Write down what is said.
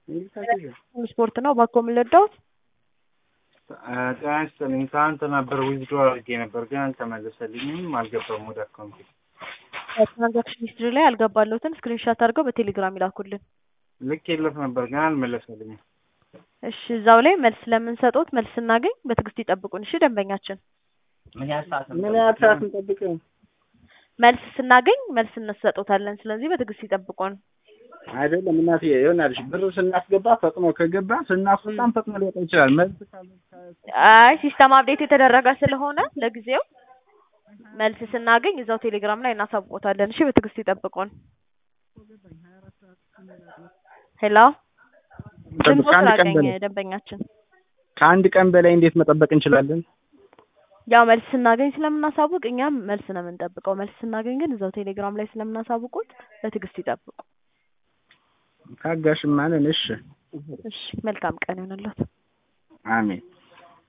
ስፖርት ነው ባኮ የምንወዳውት ጤና ይስጥልኝ። ትናንት ነበር ዊዝድሮ አድርጌ ነበር ግን አልተመለሰልኝም፣ አልገባም ወደ አካውንቴ። ትራንዛክሽን ሂስትሪ ላይ አልገባለሁትን ስክሪንሻት አድርገው በቴሌግራም ይላኩልን። ልክ የለት ነበር ግን አልመለሰልኝም። እሺ እዛው ላይ መልስ ለምንሰጡት መልስ ስናገኝ በትዕግስት ይጠብቁን። እሺ ደንበኛችን ምን ያህል ሰዓት ምን ያህል ሰዓት እንጠብቀው? መልስ ስናገኝ መልስ እንሰጦታለን። ስለዚህ በትዕግስት ይጠብቁን። አይደለም እናቴ ይሆናልሽ ብር ስናስገባ ፈጥኖ ከገባ ስናስወጣም ፈጥኖ ሊወጣ ይችላል። መልስ ካለ አይ ሲስተም አፕዴት የተደረገ ስለሆነ ለጊዜው መልስ ስናገኝ እዛው ቴሌግራም ላይ እናሳውቆታለን። እሺ በትዕግስት ይጠብቁን። ሄሎ ድምፆ ከአንድ ቀን ስላገኘ በላይ ደንበኛችን ከአንድ ቀን በላይ እንዴት መጠበቅ እንችላለን? ያው መልስ ስናገኝ ስለምናሳውቅ እኛም መልስ ነው የምንጠብቀው። መልስ ስናገኝ ግን እዛው ቴሌግራም ላይ ስለምናሳውቁት በትዕግስት ይጠብቁ። ታጋሽም ማንን? እሺ እሺ መልካም ቀን ይሆንልዎት። አሜን።